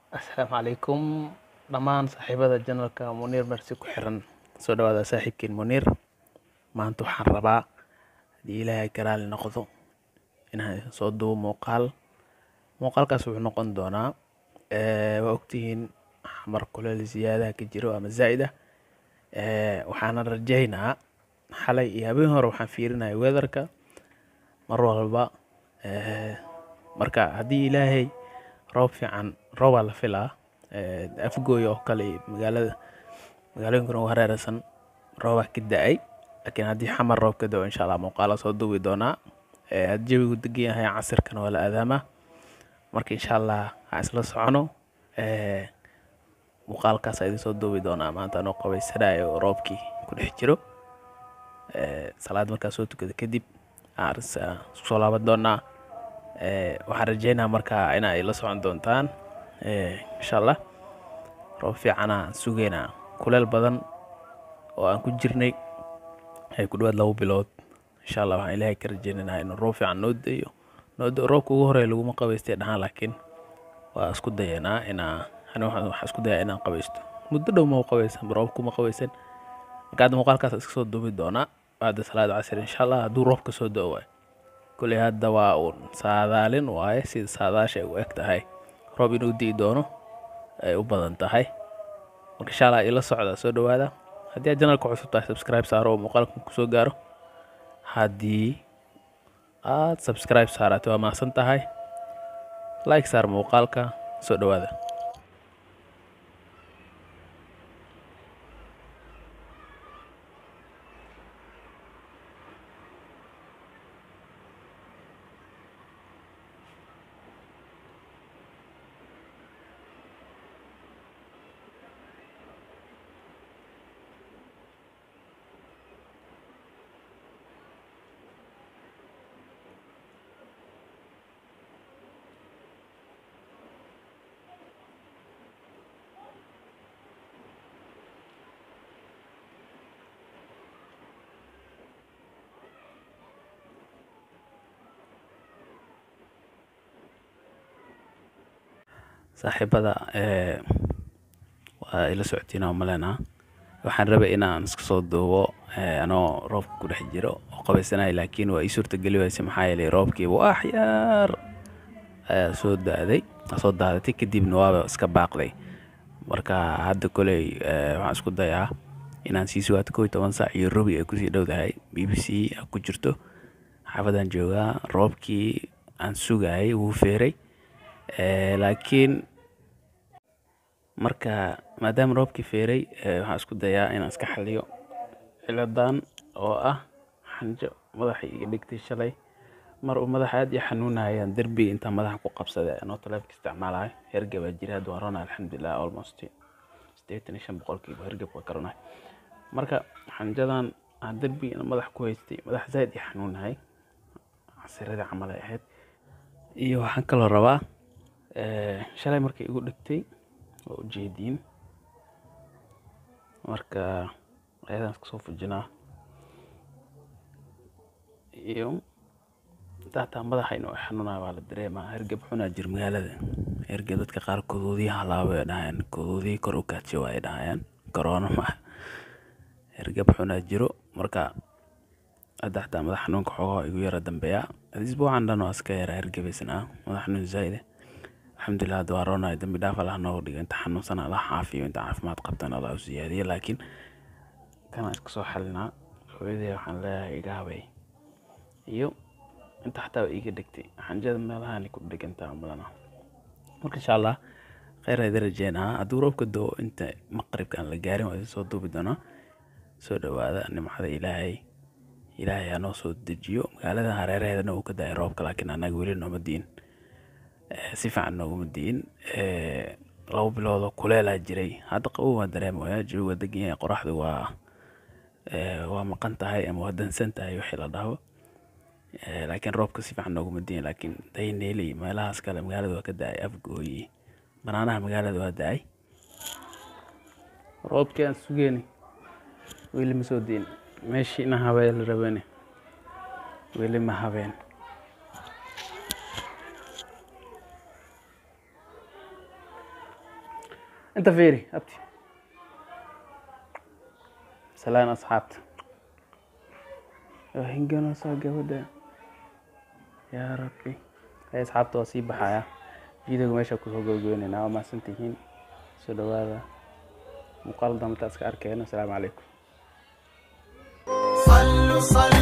Asalaamu calaykum dhammaan saaxiibada janalka Muniir Mersi ku xiran soo dhawaada saaxiibkiin Muniir maanta waxaan rabaa haddii ilaahay ka raali noqdo inaan idin soo duubo muuqaal muuqaalkaas wuxuu noqon doonaa ee, waa ogtihiin xamar kuleel ziyaadaha ka jiro ama zaa'id ah ee, waxaana rajaynaa xalay iyo habeen hore waxaan fiirinaya weatherka mar walba ee, marka haddii ilaahay roob fiican roobaa la filaa ee, afgooy oo kale iyo magaalada magaalooyinkan ugu hareeraysan roobaa ka da-ay laakiin haddii xamar roob ka dao insha allah muuqaala soo duubi doonaa ee, haddii jawigu degan yahay casirkana waa la aadaamaa marka insha allah ha isla socono ee, muuqaalkaas idin soo duubi doonaa maanta anoo qabaysanayo oo roobkii ku dhex jiro ee, salaad markaa soo tukada kadib aan is- aan isku soo laaban doonaa ee, waxaan rajeynaa markaa in ay la socon doontaan ee, insha allah roob fiicana sugeynaa kuleel badan oo aan ku jirnay ay ku dhawaad labo bilood insha allah waxaan ilaahay ka rajeynaynaa inuu roob fiican noo dayo noo da- roobka ugu horeeya laguma qabaystay dhahaan laakiin waa isku dayanaa inaa ani waxaan waxaan isku dayaa inaan qabaysto muddo dhow ma qabaysan roob kuma qabaysan marka hadda muuqaalkaas iska soo duubi doonaa bacda salaada casir insha allah hadduu roobka soo da-o waay kuley hadda waa uun saadaalin waaye sida saadaasha ay u eg tahay roob inuu di'i doono ay u badan tahay marka insha allah ila socda soo dhawaada haddii aad janalka cusub tahay subscribe saaro oo muuqaalkan kusoo gaaro haddii aad subscribe saarate waa mahadsan tahay like saar muuqaalka soo dhawaada saaxiibada ee, waa ila socotiina maleenaa waxaan rabay inaan iska soo duubo ee, anoo roobka ku dhex jiro oo qabaysanaya laakiin waa ii suurtageli wayse maxaa yeelay roobkii wax yar ayaa soo daaday soo daadatay kadibna waaba iska baaqday marka hadda koley ee, waxaan isku dayaa inaan sii sugaato kow iyo toban saac iyo robi ay kusii dhowdahay b b c ku jirto xaafadaan joogaa roobkii aan sugayay wuu feeray ee, laakiin marka maadaama roobkii feeray ee, waxaan isku dayaa inaan iska xaliyo ciladan oo ah xanjo madaxa iga dhigtay shalay mar uu madaxa aad ii xanuunayaan derbiga intaan madaxa ku qabsaday anoo taleefka isticmaalayo hergabaa jira hadda waan roonaa alxamdulilah almost sideetan iyo shan boqolkiiba hergab waa karonahay marka xanjadan aan derbiga madaxa ku haystay madaxa zaaid ii xanuunahay casiradii camal ay ahayd iyo waxaan kaloo rabaa ee, shalay markay igu dhigtay waa ujeediin marka ayadaan iska soo fujinaa iyo daataa madaxa inuu i xanuunayo waa la dareemaa hergeb xunaa jir magaalada hergeb dadka qaar kodoodiya halaabo ay dhahayaan kodoodiya kor u kaadsho ay dhahayaan corona ma hergeb xunaa jiro marka hadda xataa madax xanuunka xoogaa igu yara dambeeya isbuucan dhan waa iska yara hergebaysnaa madax xanuun zaa'ide alxamdulilah hadda waa roonaya dambi dhaaf allah nooga dhigo inta xanuunsan allah caafiyo inta caafimaad qabtan allah u siyaadiyo laakiin kana iska soo xalinaa hooyaday waxaan leeyahay iga habay iyo inta xataa waa iiga dhegtay xanjada meelahaani ku dhegantaa malana marka insha allah kheyr idin rajeynaa hadduu roobka doo inta maqribka aan la gaarin waa idin soo duubi doonaa soo dhawaada nimcada ilaahay ilaahay ha noo soo dejiyo magaalada hareeraheedana uu ka daaya roobka laakiin annaga weli nooma diin Ee, si fiican nooguma diin Ee, labo biloodoo kuleelaa jiray hadda qabow waa dareemaya jawiga degan yahay qoraxdu waa ee, waa maqan tahay ama waa dansan tahay wixii la dhaho Ee, laakiin roobka si fiican nooguma diin laakiin dayneeli meelahaas kale magaalada waa ka da-ay afgooyi banaanaha magaalada waa da-ay roobkii aan sugeyni weli ma soo diin meeshii ina habeen la rabani weli ma habeen انت فيري ابتي سلام اصحابتي هنجنا soo gabadha yaa rabbi hay asxaabta waa sii baxaya videoga meesha kusoo gabagabeynayna waa mahadsantihiin soo dhawaada muuqaal dambe intaa iska arkayno asalaamu calaykum صلوا صلاة